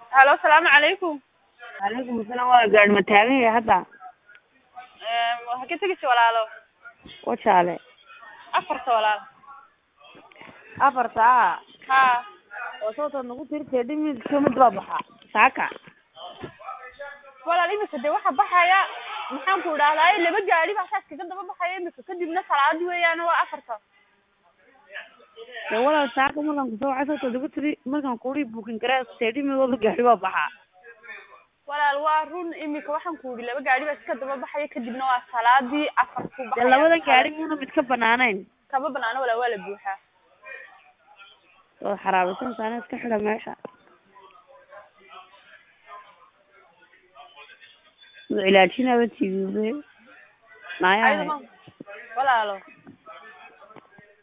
halo asalaamu calaykum calaykum asalaam waa gaadhi ma taagan yahay hadda waxaa ka tegeysa walaalo wajaale afarta walaal afarta a ha oo sababtaad nagu tirtee dhimidka mid baa baxa saaka walaal imika dee waxaa baxaya maxaan ku idhahdaa laba gaari baa saas kaga daba baxaya imika kadibna salaad weeyaan waa afarta dee walaal saaka markaan kusoo wacay sababtaad nagu tiri markaan kuri buukin garaa tee dhimidooda gaari baa baxa walaal waa run imika waxaan ku idhi laba gaari baa iska daba baxaya kadibna waa salaadii afartu dee labada gaari muuna mid ka banaanayn kama banaano walaal waa la buuxaa oo xaraabaysan taana iska xidha meesha cilaajinaba tigibe maayahay walaalo